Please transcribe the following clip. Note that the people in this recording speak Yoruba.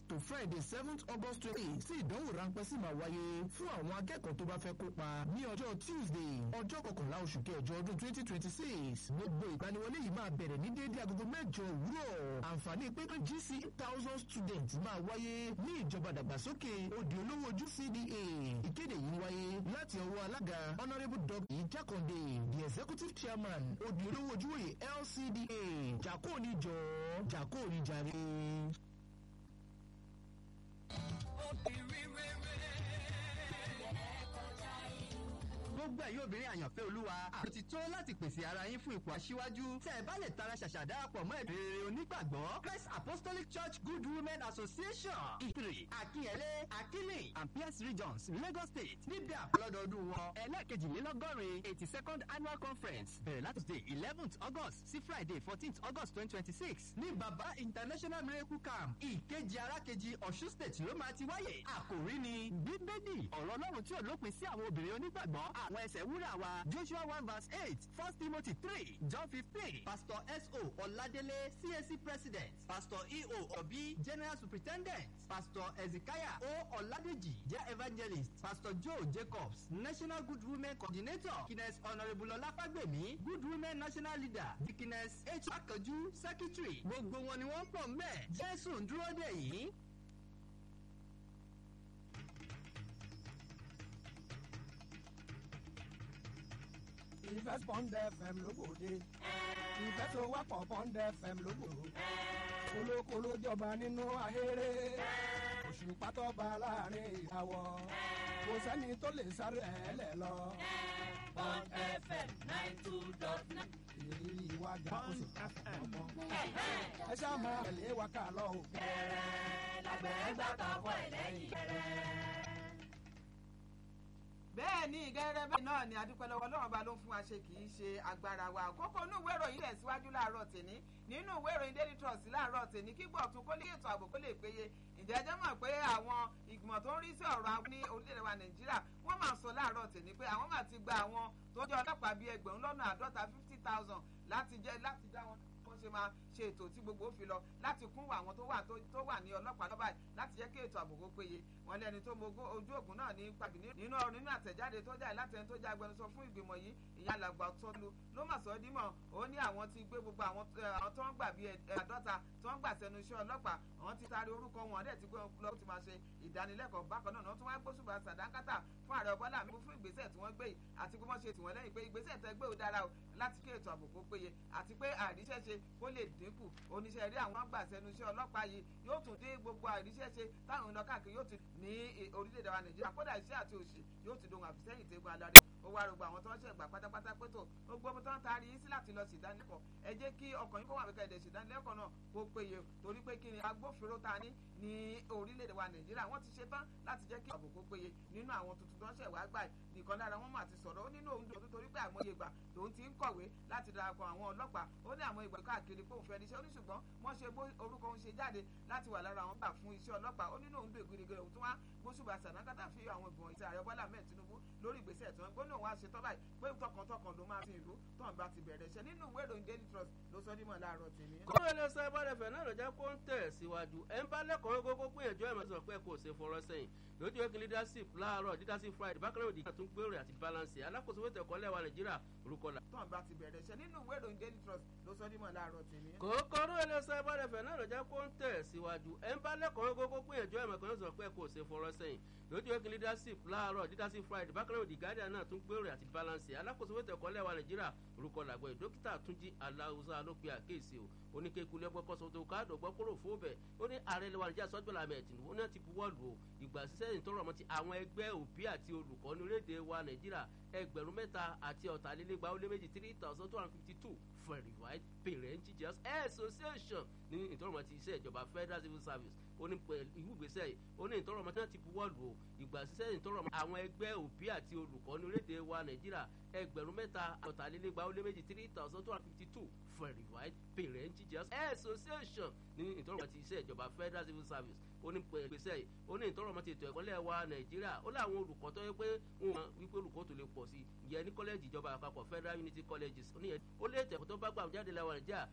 to friday seventh august twenty sí ìdánwò ráńpẹ́ sì máa wáyé fún àwọn akẹ́kọ̀ọ́ tó bá fẹ́ kópa ní ọjọ́ tuesday ọjọ́ kọkànlá oṣù kẹjọ ọdún twenty twenty six gbogbo ìgbaniwọlé yìí máa bẹ̀rẹ̀ ní déédéé agogo mẹ́jọ òwúrọ̀ àǹfààní pé gc thousand students máa wáyé ní ìjọba dàgbàsókè òdì olówó ojú cda ìkéde yìí wáyé láti ọwọ́ alága honourable dr jákàndé the executive chairman òdì olówó ojúwòye lcda jàkó ní jọ jàkó ní jàre. gbogbo ẹ̀yin obìnrin àyànfẹ́ olúwa àrùn ti tó láti pèsè ara yín fún ipò aṣíwájú tẹ́ ẹ bá lè tara ṣàṣà darapọ̀ mọ́ ẹ̀dùn rere onígbàgbọ́ Christ Apostolic Church Good Women Association ìpìrì akínyẹlé akínlé and Pierce Regions Lagos State níbi àpọ̀lọ́dọọdún wọn ẹlẹ́ẹ̀kejìlélọ́gọ́rin eighty second annual conference bẹ̀rẹ̀ láti day eleventh August sí Friday fourteenth August twenty twenty six ní Baba International Miracle Camp ìkejì arákejì Ọ̀ṣun State ló máa ti wáyé àkòrí ni bíbélì ọ̀rọ̀ Ọlọ́run tí ò lópin sí àwọn obìnrin onígbàgbọ́ àwọn ẹsẹ̀ wúrà wa Joshua one verse eight First Timothy three John fifteen Pastor S.O. Ọládélé CAC President Pastor E.O. Obi General Superintendent Pastor Ezekiah O. Ọládèjì jẹ́ Evangelist Pastor Joe Jacobs National Good Women Coordinator Dickiness Honourable Ọláfágbèmí Good Women National Leader Dickiness H. Akànjú Secretary gbogbo wọn ni wọ́n pọ̀ mẹ́ Jésù ń dúró dè yín. ìfẹ́ pọ́ńdẹ́ fm lóbòde ìfẹ́ tó wápọ̀ pọ́ńdẹ́ fm lóbòde kolokolo jọba nínú ahéré òṣùpá tó bá láàrin ìràwọ̀ kò sẹ́ni tó lè sáré ẹ̀ lẹ̀ lọ. Bond FM nine two dot nine. ìrírí wa ga ó sì ká fún ọmọ. ẹ ṣáà máa tẹ̀lé wa ká lọ o. Kẹ̀rẹ́ lágbẹ̀ẹ́ gbà tọkọ ẹ̀ lẹ́yìn kẹ̀rẹ́. bẹ́ẹ̀ ni gẹ́gẹ́ bẹ́ẹ̀ náà ni adúpẹ́ lọ́wọ́ ọlọ́run bá ló ń fún wa ṣe kì í ṣe agbára wa kókó inú ìwé ìròyìn rẹ̀ síwájú láàárọ̀ tèmi nínú ìwé ìròyìn daily trust láàárọ̀ tèmi kí gbọ̀tún kó lè ètò ààbò kó lè péye ìjẹ́jẹ́ mọ̀ pé àwọn ìgbìmọ̀ tó ń rí sí ọ̀rọ̀ àwọn ní orílẹ̀-èdè wa nàìjíríà wọ́n máa sọ láàárọ̀ tèmi pé àwọn máa ti gba àwọn tó jẹ́ ọlọ́pàá bíi ẹgbẹ̀rún lọ́nà àádọ́ta fifty thousand láti jẹ́ láti dá wọn wọ́n ṣe máa ṣe ètò tí gbogbo fi lọ láti kún àwọn tó wà tó wà ní ọlọ́pàá lọ́ba yìí láti jẹ́ kí ètò ààbò kó péye wọn lẹ́ni tó mọ ojú ògùn náà ní pàbí nínú nínú àtẹ̀jáde tó jáde láti ẹni tó jẹ́ agbẹnusọ fún ìgbìmọ̀ yìí ìyá alàgbà tọ́lu ló mà sọ dímọ̀ ó ní àwọn ti gbé gbogbo àwọn tó ń gbà bíi àádọ́ta tó ń gbà sẹ́nu iṣẹ́ ọlọ́pàá àwọn ti taari orúkọ wọn dẹ̀ ti gbé lọ ti máa ṣe ìdánilẹ́kọ̀ọ́ bákan náà wọ́n tún wá gbósùbà sàdánkátà fún ààrẹ ọbọ́lá mi fún ìgbésẹ̀ tí wọ́n gbé yìí àti pé wọ́n ṣe tìwọ́n lẹ́yìn pé ìgbésẹ̀ tẹ́ gbé ò dára o láti kí ètò ààbò kó péye àti pé àríṣẹ́ṣe kó lè dínkù oníṣẹ́ rí àwọn gbà sẹ́nu iṣẹ́ ọlọ́pàá yìí yóò tún dín gbogbo àríṣẹ́ṣe táwọn ìlọ káàkiri yóò ti ní orílẹ̀-èdè wa nàìjíríà kódà iṣẹ́ àti òṣì yóò ti dohun àfisẹ́yìn tẹ́gun adarí ó wá rògbò àwọn tó ń ṣẹ̀gbà pátápátá pé tó gbogbo ọmọ tó ń taari yín sí láti lọ sí ìdánilẹ́kọ̀ọ́ ẹ jẹ́ kí ọkàn yín kó wà wípé ẹ̀dẹ̀ sí ìdánilẹ́kọ̀ọ́ náà kó péye torí pé kí ni agbófinró ta ní ní orílẹ̀-èdè wa nàìjíríà wọ́n ti ṣe tán láti jẹ́ kí ààbò kó péye nínú àwọn tuntun tó ń ṣẹ̀ wá gbà nìkan lára wọn mà ti sọ̀rọ̀ ó nínú òun dòdò torí pé àmọye ìgbà lòun ti ń kọ̀wé láti darapọ̀ àwọn ọlọ́pàá ó ní àwọn ìgbà káàkiri pé òun fẹ́ níṣẹ́ ó ní ṣùgbọ́n wọ́n ṣe orúkọ òun ṣe jáde láti wà lára àwọn gbà fún iṣẹ́ ọlọ́pàá ó nínú òun dò ìgbìrìgìrì òun tún wá gbóṣùbà sàdánkátà fi àwọn ìgbìmọ̀ ìṣe ààrẹ bọ́lá mẹ́ẹ̀ tinubu lórí ìgbésẹ̀ tí wọ́n gbóná òun á ṣe tọ́ báyìí pé tọkàntọkàn ló máa fi ìlú tán bá ti bẹ̀rẹ̀ iṣẹ́ nínú ìwé ìròyìn daily trust ló sọ nímọ̀ láàárọ̀ tèmi. kọ́ńtà ẹlẹ́sẹ̀ ìbádẹ́fẹ̀ náà ló jẹ́ kó ń tẹ̀ síwájú ẹ̀ ń bá lẹ́kọ̀ọ́ gbogbo gbìyànjú ẹ̀ mọ̀ sọ pé kò ṣe fọ̀rọ̀ sẹ́yìn lójú ẹ̀kí leadership láàárọ̀ leadership friday bákan náà òdì tún gbèrò àti balance alákòóso wẹ́tẹ̀ ẹ̀kọ́ lẹ́wà nàìjíríà orúkọ la. tán bá ti bẹ̀rẹ̀ iṣẹ́ nínú ìwé ìròyìn daily trust ló sọ nímọ̀ láàárọ̀ tèmi. kòkòrò ẹlẹ́sẹ̀ ìbádẹ́fẹ̀ náà ló jẹ́ kó ń tẹ̀ síwájú ẹ̀ ń bá lẹ́kọ̀ọ́ gbogbo gbìyànjú ẹ̀ mọ̀ sọ pé kò ṣe fọ̀rọ̀ sẹ́yìn lójú ẹ̀kí leadership láàárọ̀ leadership friday bákan náà òdì guardian náà tún gbèrò àti balance alákòóso wẹ́tẹ̀ ẹ̀kọ́ lẹ́wà nàìjíríà orúkọ làgbọ̀ dókítà túnjí aláwùsá ló pe àkéèsí o oníkeku lẹ́gbẹ́ kọ́sọ́ tó ká dọ̀gbọ́ kúrò fún bẹ̀ ó ní ààrẹ lẹ́wà nàìjíríà sọ́jọ́lá mẹ́tìnú ó náà ti buwọ́ lù ó ìgbà sísẹ́ ìtọ́rọ̀ ọmọ ti àwọn ẹgbẹ́ òbí àti olùkọ́ ní orílẹ̀-èdè wa nàìjíríà ẹgbẹ̀rún mẹ́ta àti ọ̀tàlélẹ́gbà ó lé méjì three thousand two hundred fifty two verified parent teachers association ní ìtọ́rọ̀ ọmọ ti iṣẹ́ ìjọba federal civil service ó ní ìwú ìgbésẹ̀ yìí ó ní ìtọ́rọ̀ ọmọ tí wọ́n ti buwọ́ lù ó ìgbà sísẹ́ ìtọ́rọ̀ ọmọ àwọn ẹgbẹ́ òbí àti olùkọ́ ní orílẹ̀-èdè wa nàìjíríà ẹgbẹ̀rún mẹ́ta ọ̀tàlélẹ́gbà ó lé méjì three thousand two hundred fifty two verified parent teachers association ní ìtọ́rọ̀ ọmọ ti iṣẹ́ ìjọba federal civil service ó ní gbèsè yìí ó ní ìtọ́rọ̀ ọmọ ti ètò ẹ̀kọ́ lẹ́wà nàìjíríà ó láwọn olùkọ́ tó yẹ pé wọn wípé olùkọ́ tó lè pọ̀ sí ìyẹn ní kọ́lẹ́jì ìjọba àpapọ̀ federal unity colleges ó ní ó lé ètò ẹ̀kọ́ tó bá gbà jáde lẹ́wà nàìjíríà